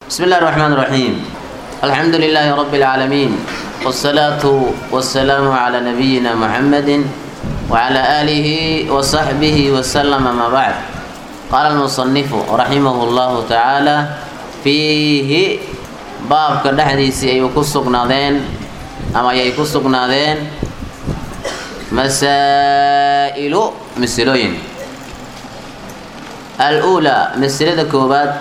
بسم الله الرحمن الرحيم الحمد لله رب العالمين والصلاة والسلام على نبينا محمد وعلى آله وصحبه وسلم ما بعد قال المصنف رحمه الله تعالى فيه باب كدحديسي أي كسقنادين أما أي كسقنادين مسائل مسلوين الأولى مسألة كوبات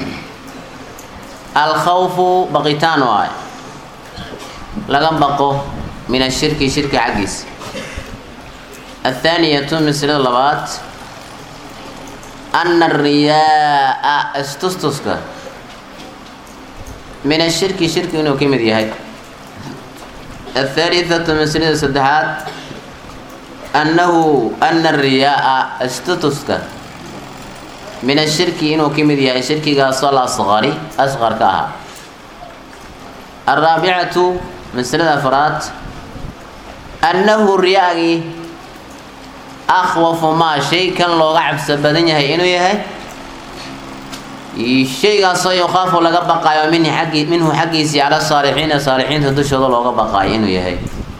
الخوف بقيتان واي لغم بقو من الشرك شرك عجيز الثانية مسألة لبات أن الرياء استستسك من الشرك شرك إنه كم هاي الثالثة مسألة سدحات أنه أن الرياء استستسك من الشرك إنه كمد يهي شركي قاصل أصغري أصغر كاها الرابعة مسألة أفراد أنه الرياء أخوف ما شيء كان لو قعب سبدن يهي إنه يهي الشيء قاصل يخاف لقى بقى منه حقي منه حقي على الصالحين الصالحين تدش هذا لو بقى إنه يهي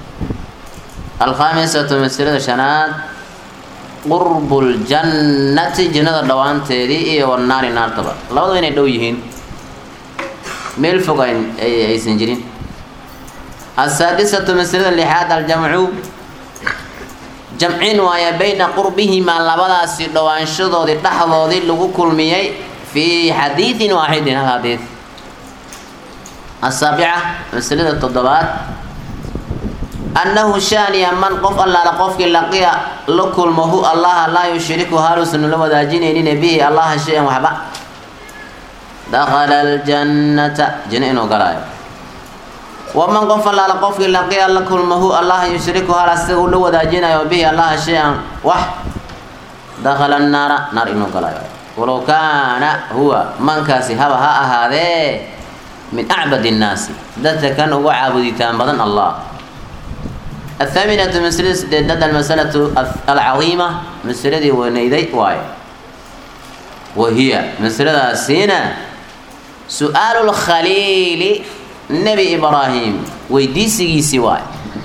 الخامسة مسألة شنات qurbul jannati jannada dhowaanteedii iyo wanaari naartaba labadaba inay dhow yihiin meel fog aysan jirin asaadisatu masalada lixaad aljamcu jamcin waaya bayna qurbihimaa labadaasi dhowaanshadoodii dhexdoodii lagu kulmiyey fii xadiidin waaxidin hal xadiid asaabica masalada toddobaad annahu shaaniya man qof allaala qofkii laqiya la kulmo hu allaha laa yushriku haluusan la wadaajinaynin bihi allaha shay-an waxba dakhala aljannata janno inuu galaayo waman qof allaala qofkii laqiya la kulmo hu allaha yushriku hal asaga uu la wadaajinayo bihi allaha shay-an wax dakhala annaara naar inuu galaayo walow kaana huwa mankaasi haba ha ahaadee min acbad innaasi dadka kan ugu caabuditaan badan allah الثامنة مسألة سديدة المسألة العظيمة مسألة ونيدي واي وهي مسألة سينا سؤال الخليل نبي إبراهيم ويديسي سواي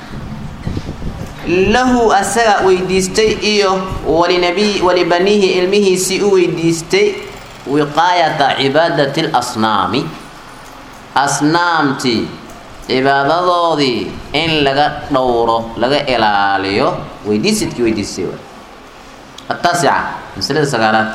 له أسرع ويديستي إيو ولنبي ولبنيه علمه سيء ويديستي وقاية عبادة الأصنام أصنامتي cibaadadoodii in laga dhowro laga ilaaliyo weydiisidkii weydiistay ataasica masalada sagaalaad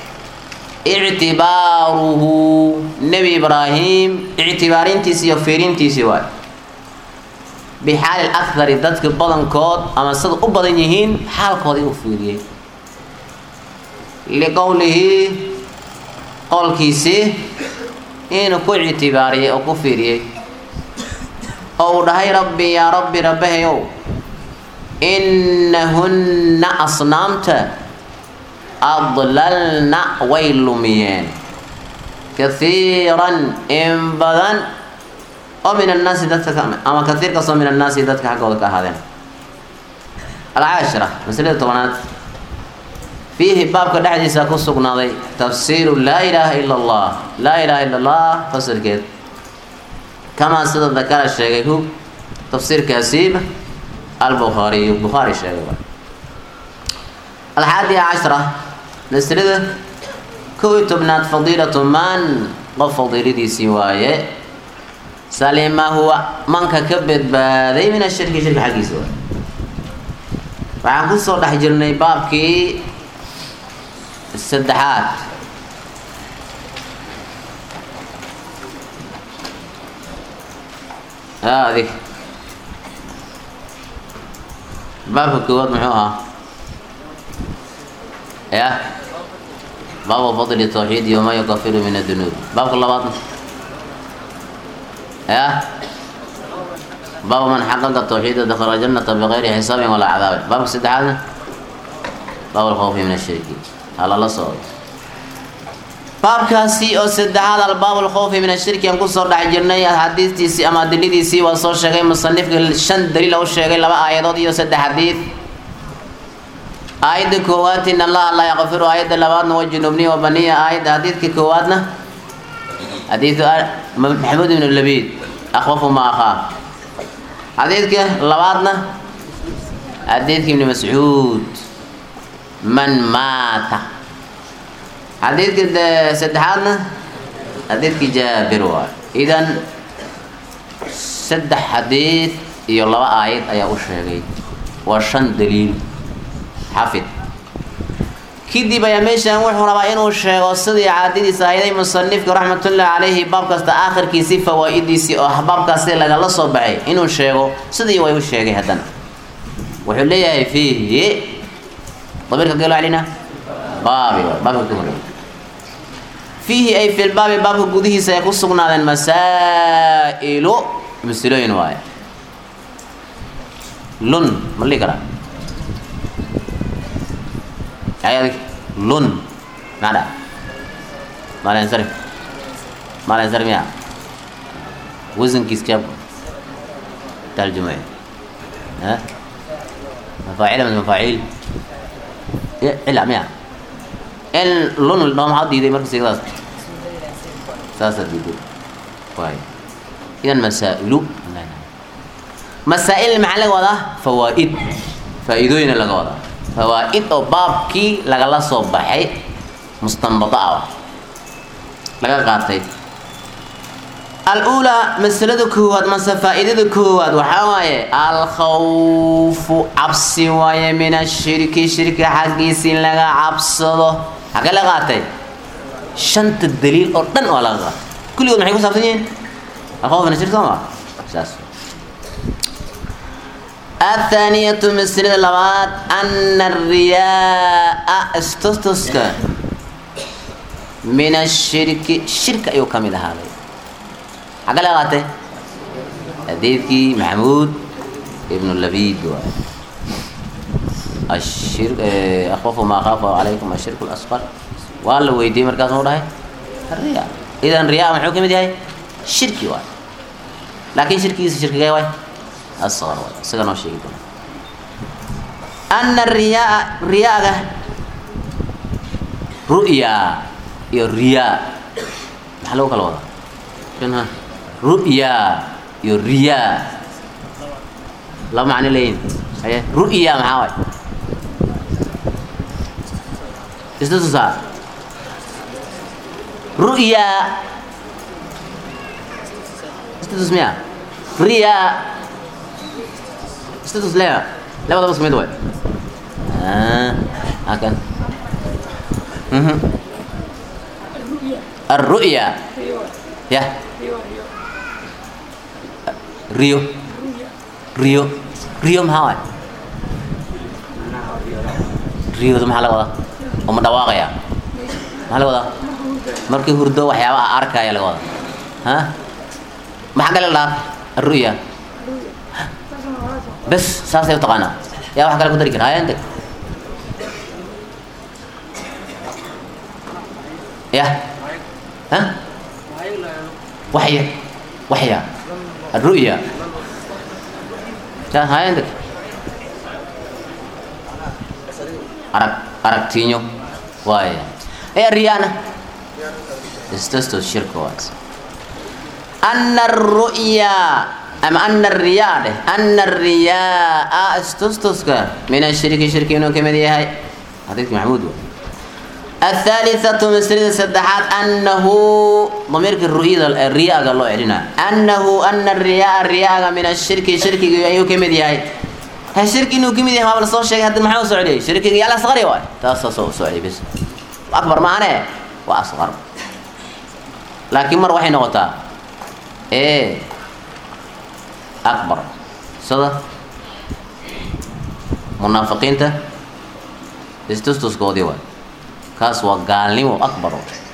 ictibaaruhu nebi ibraahim ictibaarintiisi iyo fiirintiisii waay bixaali akari dadka badankood ama sida u badan yihiin xaalkoodii uu fiiriyey liqowlihi qowlkiisii inuu ku ictibaariyey oo ku fiiriyey oo uu dhahay rabbi yaa rabbi rabbahayow innahunna asnaamta adlalna way lumiyeen kahiiran in badan oo min annaasi dadka ama kaiir kastoo min annaasi dadka xaggooda ka ahaadeen alcaashira masalada tobanaad fiihi baabka dhexdiisa ku sugnaaday tafsiiru laa ilaaha ila allah laa ilaaha ila allah fasirkeed kamaa sida dakara sheegay hu tafsiirkaasiib albukhaariyu bukhaari sheegay alxaadiya cashra maslada kow iyo tobnaad fadiilatu man qof fadiiladiisii waaye salima huwa manka ka badbaaday min ashirki shirki xaggiisa waay waxaan kusoo dhex jirnay baabkii saddexaad adig baabka koowaad muxuu ahaa ya baabu fadli tawxiid iyo ma yukafiru min adunuub baabka labaadna ya baabu man xaqaqa tawxiida dakhala janata bikayri xisaabin walaa cadaabin baabka saddexaadna baabu lkhawfi min ashirki halala socdo baabkaasi oo saddexaad albaab lkhawfi min ashirki aan kusoo dhex jirnay xadiistiisii ama adiladiisii waa soo sheegay musanifka shan daliil u sheegay laba aayadood iyo saddex xadiid aayadda koowaad in allaha laa yakfiru aayadda labaadna wa junubniya wa baniya aayadda xadiidka koowaadna xadiidu maxamuud ibn labiid akhwafu ma akhaa xadiidka labaadna xadiidka ibni mascuud man maata xadiidka saddexaadna xadiidkii jaabir waay idan saddex xadiid iyo laba aayad ayaa u sheegay waa shan daliil xafid kadib ayaa meeshaan wuxuu rabaa inuu sheego sidii caadadiisa ayday musanifka raxmatullaahi calayhi baab kasta aakhirkiisii fawaa-idiisii oo baabkaasi lagala soo baxay inuu sheego sidii way u sheegay haddana wuxuu leeyahay fiihi dabiirka gelo celina baabi baabka ka horeey fiihi ay fi lbaabi baabka gudihiisa ay ku sugnaadeen masaa'ilu masilooyin waaye lun ma dhihi karaa ayad lun maxaa dha maalinsarif maalinsarif miya wasankiis keeb tarjumay ha mafaacil ama mafaaciil cila miya in lun noo maxaa diiday marka sigadaas saasaa diiday waay idan masaa'ilu masaa-il maxaa laga wadaa fawaa'id faa-iidooyina laga wadaa fawaa-id oo baabkii lagala soo baxay mustanbado ah laga qaatay al-uulaa masalada koowaad mase faa-iidada koowaad waxaa waaye alkhawfu cabsi waaye min ashirki shirki xaggiisii laga cabsado xagee laga qaatay shanta daliil oo dhan waa laga qaatay kulligood maxay ku saabsan yihiin alkhawf min ashirki sooma saas الثانية مسألة لبعض أن الرياء استستسك من الشرك الشرك أيو كامل هذا حاجة لغاته حديثي محمود ابن اللبيد الشرك أخوف ما خاف عليكم الشرك الأصغر والله ويدي مركز موضوع الرياء إذا الرياء محوكم دي هاي شركي واحد لكن شركي شركي جاي واحد asqar waay isaga noo sheegi doona ana riyaa riyaaga ru'ya iyo riyaa maxaa lagu kala wadaa ha ru'ya iyo riyaa laba macno leeyihin haye ru'ya maxaa waay isla tusaa ru'ya isla tus miya riyaa status lea labadaba isku mid way hakan الرؤيا يا ريو ريو ريو maxaa waay riyooda maxaa laga wadaa oo ma dhawaaqaya maxaa laga wadaa markii hurdo waxyaaba a arkaya laga wadaa ha maxaa kale la dhahaa الرؤيا bes saasay u taqaanaa yaa wax kale ku dari kara haya integ ya ha waxya waxya الرؤيا haya integ arag aragtiinyo waaya ee riyaana istasto shirka waas ana الرؤيا ama ana riyaa dheh ana riyaa istustuska min ashirki shirki inuu ka mid yahay xadiidki maxamuud wa الثالثة مسألة سدحات أنه ضمير الرؤية الرياء قال الله علينا أنه أن الرياء الرياء من الشرك شرك أيو كم دي هاي هالشرك إنه كم دي ما بلصوش شيء هذا محاول سعودي شرك يلا صغري واي تاسس سعودي بس أكبر معنا وأصغر لكن مرة واحد نقطة إيه أكبر صدق منافقين ته استوستوس قودي واي كاس وقالني أكبر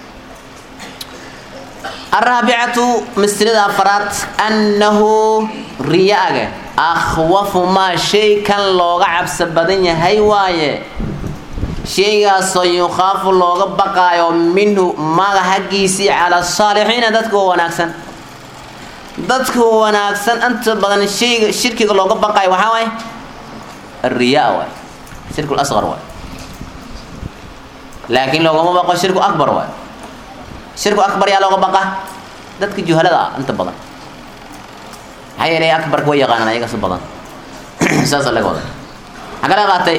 الرابعة مسألة أفراد أنه رياء أخوف ما شيء كان لوغا عبس بدن هاي واي شيء سيخاف لوغا بقايو منه ما حقيسي على الصالحين دتكو وناكسن dadka wanaagsan inta badan shayga shirkiga looga baqayo waxaa waaye الرياء waay shirku asqar waay laakiin loogama baqo shirku akbar waay shirku akbar yaa looga baqa dadka juhalada ah inta badan maxaa yeelay akbarka way yaqaanaan ayaga si badan saasa laga waday maxaa kala qaatay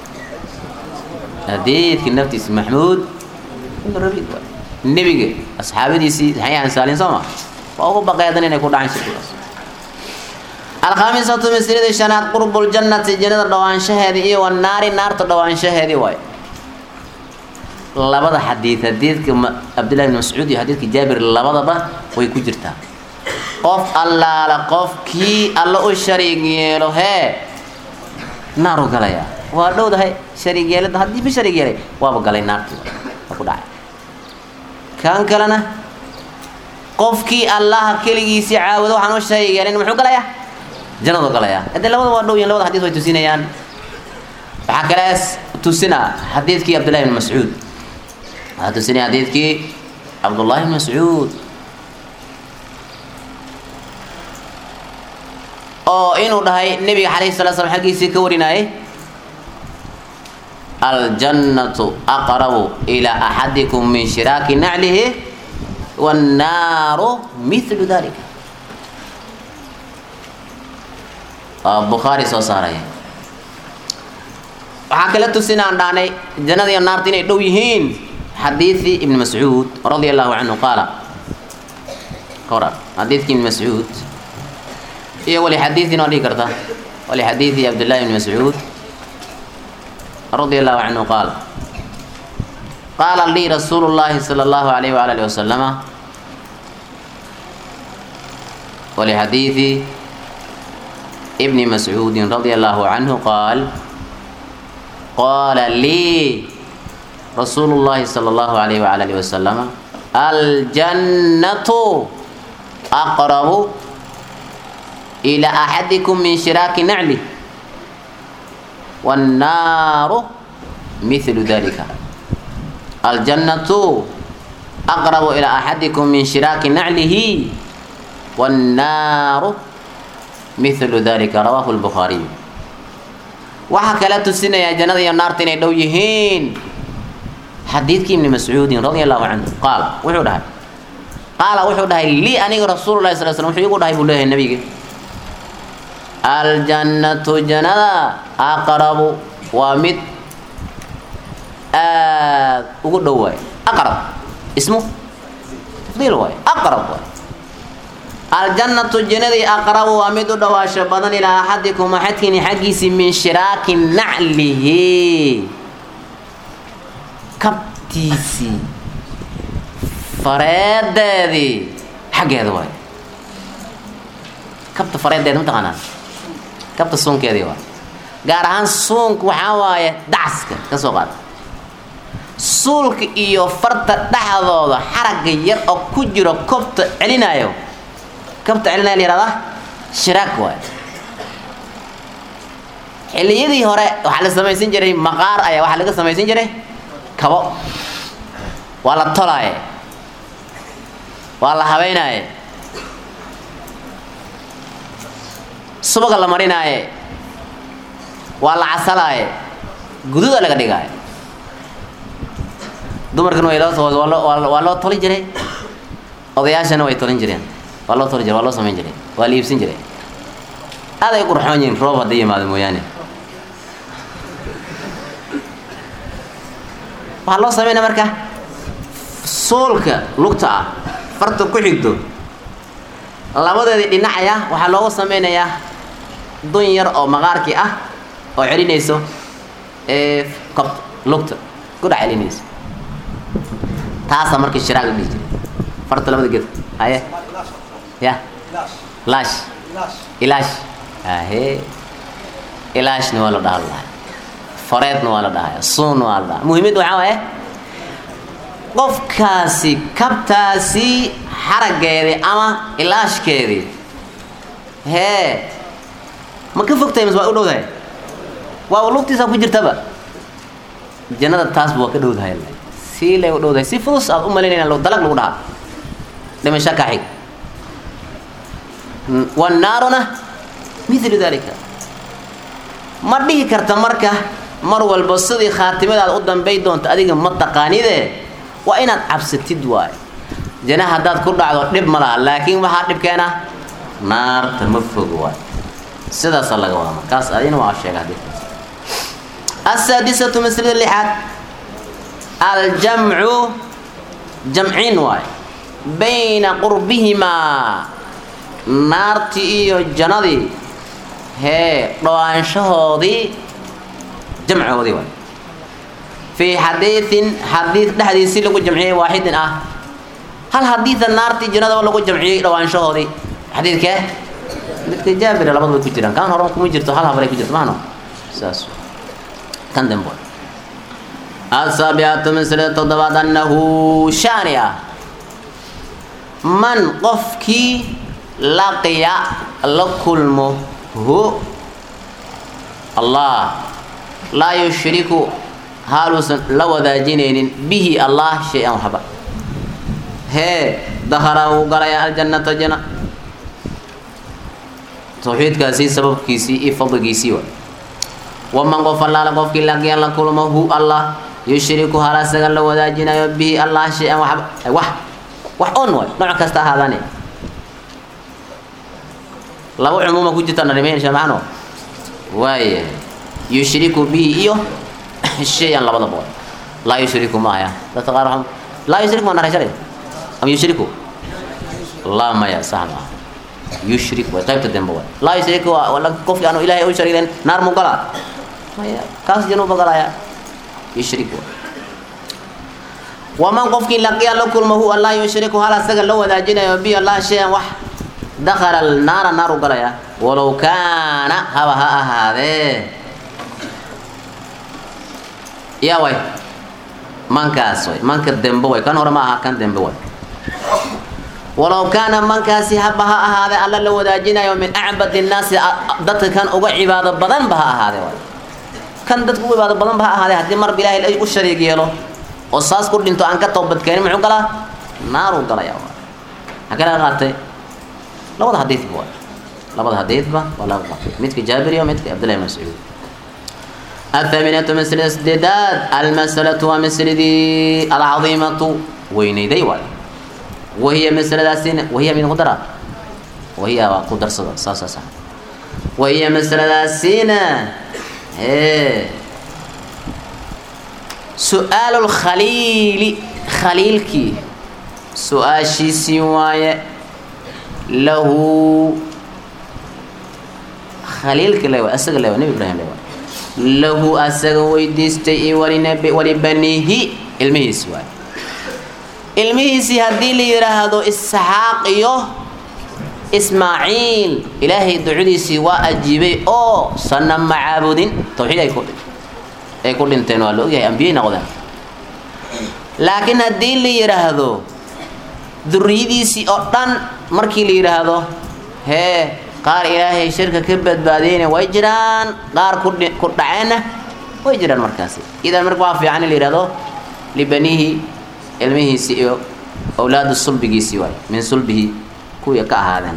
hadiidka naftiisa maxmuud ibnu rabiid waay nebiga asxaabadiisii maxay ahaan saalin soo ma waa ugu baqeedan inay ku dhacaan shirkigaas alkhaamisatu mislida shanaad qurbuljannati jannada dhawaanshaheedii iyo wanaari naarta dhawaanshaheedii waay labada xadiid xadiidka cabdillahi bn mascuud iyo xadiidka jaabir labadaba way ku jirtaa qof allaala qofkii alla u shariig yeelo hee naaru galaya waa dhowdahay shariig yeelada haddii ba shariig yeelay waaba galay naartii waa ku dhacay kan kalena qofkii allaha keligiisii caabudo waxaan u shariig yeelin muxuu galayaa jannadu galayaa haddee labada waa dhow yihin labada xadiis way tusinayaan waxaa kalees tusinaa xadiidkii cabdillahi bn mascuud waxaa tusinaya xadiidkii cabdullahi bn mascuud oo inuu dhahay nebiga calayhi salatu slam xaggiisii ka warinayay aljannatu aqrabu ilaa axadikum min shiraaki naclihi wannaaru mithlu dalika waa bukhaari soo saaraya waxaa kala tusinaan dhahnay jannada iyo naarta inay dhow yihiin xadiidii ibni mascuud radia allahu canhu qaala ka waran xadiidkii ibni mascuud iyo wali xadiidin waa dhihi karta wali xadiidi cabdillahi ibni mascuud radia allahu canhu qaal qaala lii rasuulu llahi sala allahu alayh waala alihi wasalama wali xadiidi ibni mascuudin radia allahu canhu qaal qaala lii rasuulu llahi sala allahu alayh waala alihi wasalama aljannatu aqrabu إلى أحدكم من شراك نعله والنار مثل ذلك الجنة أقرب إلى أحدكم من شراك نعله والنار مثل ذلك رواه البخاري وحكى لا تسنى يا جنة يا نار تني لو يهين حديثك ابن مسعود رضي الله عنه قال وحده قال وحده لي أني رسول الله صلى الله عليه وسلم وحده يقول هاي النبي aljannatu jannada aqrabu waa mid aad ugu dhow waay aqrab ismu tafdiil waay aqrab waay aljannatu jannadii aqrabu waa mid u dhawaasho badan ilaa axadikum axadkiini xaggiisii min shiraaki naclihi kabtiisii fareedeedii xaggeeda waay kabta fareedeeda mataqaanaa kabta suunkeedii waa gaar ahaan suunka waxaa waaye dacaska ka soo qaada suulka iyo farta dhexdooda xaragga yar oo ku jiro kobta celinayo kabta celinaya la yihahdaa shiraak waay xilliyadii hore waxaa la samaysan jiray maqaar ayaa waxaa laga samaysan jiray kabo waa la tolaaye waa la habeynaaye subaga la marinaaye waa la casalaaye gududa laga dhigaaye dumarkan way loo waa loo tolin jiray odayaashana way tolin jireen waa loo toli jiray waa loo samayn jiray waa la iibsin jiray aad ay qurxoon yihiin roob hadday yimaado mooyaane waxaa loo sameynaya marka soolka lugta ah farta ku xigto labadeedii dhinacaya waxaa loogu sameynayaa dun yar oo maqaarkii ah oo celinayso ee kob lugta kudha celinayso taasaa markii shiraag la dhihi jiray farta labada geed haye ya laash ilaash ahe ilaashna waa la dhaha lahay fareedna waa la dhahaya suunna waa la dhaha muhiimad waxaa waaye qofkaasi kabtaasi xaraggeedii ama ilaashkeedii hee ma ka fogtahay mas waa u dhowdahay waa lugtiisa ku jirtaba jannada taasba waa ka dhowdahay sii lay u dhowdahay si fudus aad u malaynayna dalag lagu dhahaa dhimasho ka xig wannaaruna milu dalika ma dhihi karta marka mar walba sidii khaatimadaada u dambay doonto adiga ma taqaanide waa inaad cabsatid waayo jana haddaad ku dhacdo dhib ma laha laakiin waxaa dhibkeena naarta ma fogo waay sidaasa laga wadaa markaas adina waa sheega xadiidkaas asaadisatu maslada lixaad aljamcu jamcin waay bayna qurbihimaa naartii iyo jannadii hee dhowaanshahoodii jamcoodii waay fii xadiiin xadiid dhexdiisii lagu jamciyey waaxidin ah hal xadiida naartii jannadaba lagu jamciyey dhowaanshahoodii xadiidkee midka jaabira labadu way ku jiraan kan horan kuma jirto hal habalay ku jirto mahno saas kan dambe asaabicatu maslada toddobaad annahu shaani ah man qofkii laqiya la kulmo hu allah laa yushriku haaluusan la wadaajinaynin bihi allah shay-an waxba hee dakhala wuu galaya aljannata jana tawxiidkaasii sababkiisii iyo fadligiisii wa waman qof allaala qofkii laqiya la kulmo hu allah yushriku hal asaga la wadaajinayo bihi allah shay-an waxba wax wax on waay nooc kasta ahaadane laba cumuuma ku jirta narimeyn shamacno waaya yushriku bihi iyo shay-an labadaba waay laa yushriku maaya dadka qaar waxaa laa yushriku ma naray shalay am yushriku laa maya sax maaha yushrik way qaybta dambe waay laa yushrik waa wala qofkii aanu ilaahay u shariiren naar mu galaa maya kaas januuba galaya yushrik waay waman qofkii laqiya la kulma hu allah yushriku hal asaga la wadaajinayo bi allah shay-an wax dakhala naara naaru galaya walow kaana haba ha ahaadee yaa way mankaas way manka dembe way kan hore ma aha kan dembe way walow kaana mankaasi haba ha ahaadee alla la wadaajinayo min acbad innaasi dadka kan uga cibaado badanba ha ahaadee way kan dadka uga cibaado badanba ha ahaadee haddii marba ilaahay u shariig yeelo oo saas ku dhinto aan ka toobadkeenin muxuu galaa naaruu galaya xagee laga qaatay labada xadiidba waa labada xadiidba waa laga qaatay midka jaabir iyo midka cabdillahi mascuud الثامنة مسألة سديداد المسألة ومسألة العظيمة وينيدي وال وهي مسألة سين وهي من قدرة وهي قدر صدر صح صح صح وهي مسألة سين إيه سؤال الخليل خليلك سؤال شي سواية له خليلك له أسق له نبي إبراهيم له له أسق ويديستي ولنبي ولبنيه المهيس واي المهيس هدي لي يرهدو إسحاق يو إسماعيل إلهي دعودي سوا أجيبي أو صنم معابودين توحيد يكون ay ku dhinteen waa la ogyahay ambiyey noqdeen laakiin haddii la yidhaahdo duriyadiisii oo dhan markii la yidhaahdo hee qaar ilaahay shirka ka badbaadiyeyna way jiraan qaar kudhi ku dhaceenna way jiraan markaasi idan marka waa fiican in la yidhahdo libanihi ilmihiisii iyo awlaadu sulbigiisii waay min sulbihi kuwii ka ahaadeen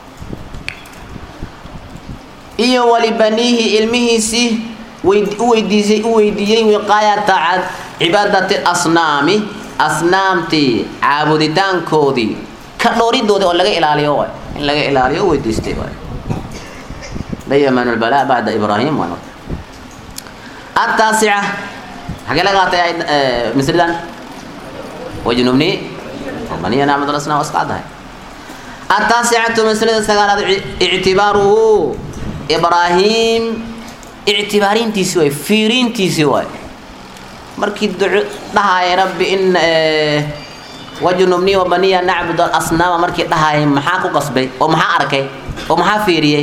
iyo walibaniihi ilmihiisii uweydiisay u weydiiyey wiqaayata cibaadati asnaami asnaamtii caabuditaankoodii ka dhowridoodii oo laga ilaaliyo waay in laga ilaaliyo u weydiistay waay dayman lbalaa bacda ibraahim waa ataasica xagee laga qaatay misridan wajnubni baniya nacmad asnaam wasqacdahay ataasicatu maslada sagaalaad ictibaaruhu ibraahim ictibaarintiisi waay fiiriintiisi waay markii duco dhahaaya rabbi in wajnubni wabaniya nacbud asnaama markii dhahaaya maxaa ku qasbay oo maxaa arkay oo maxaa fiiriyey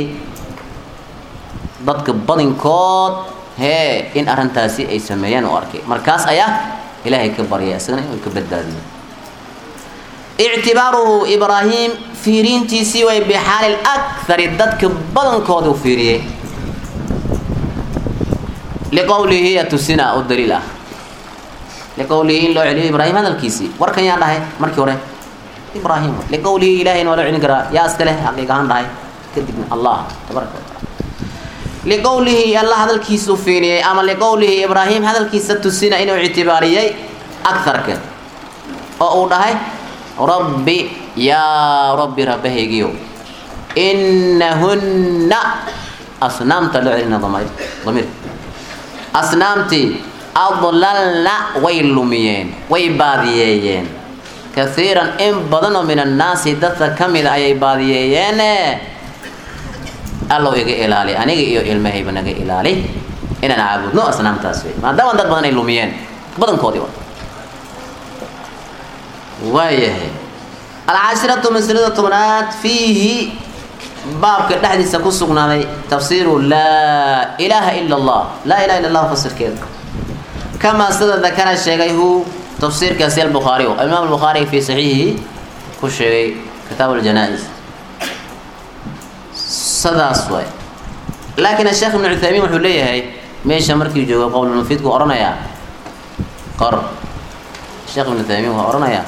dadka badinkood hee in arrintaasi ay sameeyaan u arkay markaas ayaa ilaahay ka baryay isagana inuu ka badbaadiyo ictibaaruhu ibraahim fiiriintiisii way bixaali akari dadka badankooda u fiiriyey liqowlihi yatusina u daliil ah liqowlihi in loo celiyo ibraahim hadalkiisii warkan yaa dhahay markii hore ibraahim liqowlihi ilahayna waa loo celin karaa yaa iska leh xaqiiq ahaan dhahay kadibna allah tabaraka wataala liqowlihi allah hadalkiisa u fiiriyey ama liqowlihi ibraahim hadalkiisa tusina inuu ictibaariyey akarka oo uu dhahay rabbi yaa rabbi rabbahaygiyo inahunna asnaamta loo celina damiir damiir asnaamtii adlalna way lumiyeen way baadiyeeyeen kaiiran in badan oo min annaasi dadka ka mida ayay baadiyeeyeene allow iga ilaali aniga iyo ilmahayba naga ilaali inaan caabudno asnaamtaas wey maadaama dad badan ay lumiyeen badankoodii wa waayahay alcashiratu maslada tobnaad fiihi baabka dhexdiisa ku sugnaaday tafsiiru laa ilaaha ila allah laa ilaha illa allah fasirkeeda kamaa sida dakara sheegay hu tafsiirkaasi albukhaari imaam albukhaari fi saxiixihi ku sheegay kitaab aljanaa-is sidaas waay laakiin asheekh ibnu cuthaymiin wuxuu leeyahay meesha markii joogo qowlulmufiidku odhanayaa qor sheekh ibnu uthaymiin waa odhanayaa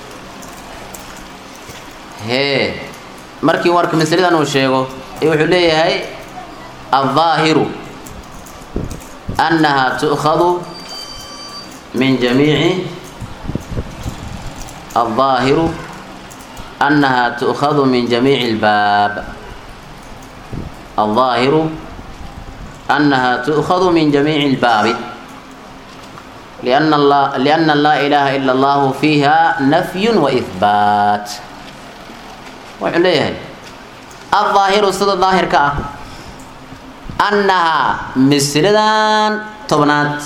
hee markii warka masaladan uu sheego ee wuxuu leeyahay aldaahiru annaha tu'khadu min jamiici aldaahiru annaha tu'khadu min jamiici albaab aldaahiru annaha tu'khadu min jamiici albaabi لأن الله لأن لا إله إلا الله فيها نفي وإثبات wuxuu leeyahay aldaahiru sida daahirka ah annahaa misridan tobnaad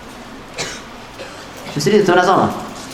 misridii tobnaad soo ma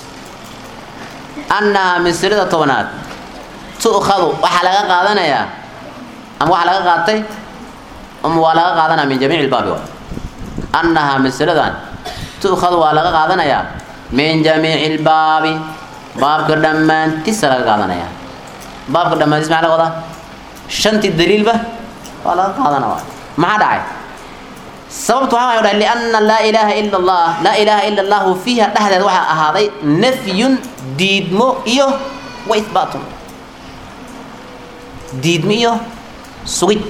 annahaa misrida tobnaad tu'khadu waxaa laga qaadanayaa ama waxaa laga qaatay ama waa laga qaadanaya min jamiici lbaabi wa annahaa misridan tu'khadu waa laga qaadanayaa min jamiici lbaabi baabka dhammaantiisa laga qaadanaya baabka dhammaantiis maxaa laga wadaa shantii daliilba waa laga qaadana waay maxaa dhacay sababtu waxaa waay dhahay lianna laa ilaaha ila allah laa ilaaha ila allahu fiiha dhexdeed waxaa ahaaday nafyun diidmo iyo wa ihbaatun diidmo iyo sugid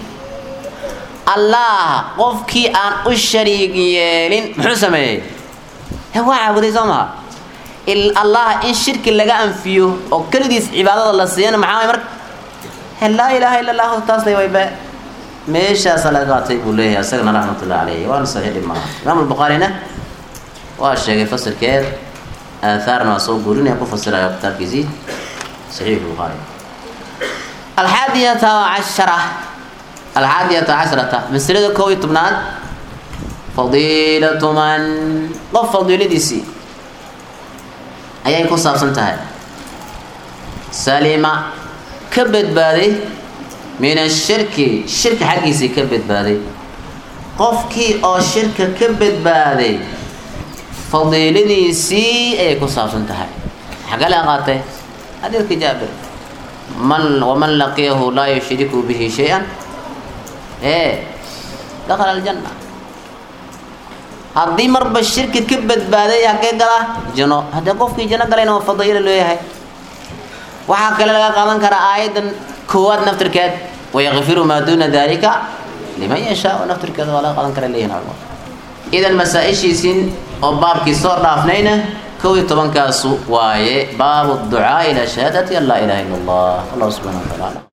allah qofkii aan u shariig yeelin muxuu sameeyey he waa caabuday soo maha allah in shirki laga anfiyo oo keligiis cibaadada la siiyana maxaa way marka he laa ilaaha illa allahu taasay wayba meeshaasa laga qaatay buu leeyahay isagana raxmatullahi calayhi waana saxiix dhib maaha imaam albukhaarina waa sheegay fasilkeed aathaarna waa soo guurinaya ku fasirayo kitaabkiisii saxiix bukhaari alxaadiyata cashara alxaadiyata casharata masalada kow iyo tobnaad fadiilatu man qof fadiiladiisii ayay ku saabsan tahay salima ka badbaaday min ashirki shirka xaggiisii ka badbaaday qofkii oo shirka ka badbaaday fadiiladiisii ayay ku saabsan tahay xagga laga qaatay xadiidka jaabir man waman laqiyahu laa yushriku bihi shay-an ee dakhala aljanna haddii marba shirki ka badbaaday hagee galaa jano haddee qofkii jano galayna waa fadiilo leeyahay waxaa kale laga qaadan karaa aayaddan koowaad naftirkeed wayakfiru maa duuna dalika liman yashaau naftirkeeda waa laga qaadan kara leeyihin culmo idan masaa-ishiisin oo baabkii soo dhaafnayna kow iyo tobankaasu waaye baabu ducaa ila shahaadati an laa ilaha illa allah allah subxana wa tacaala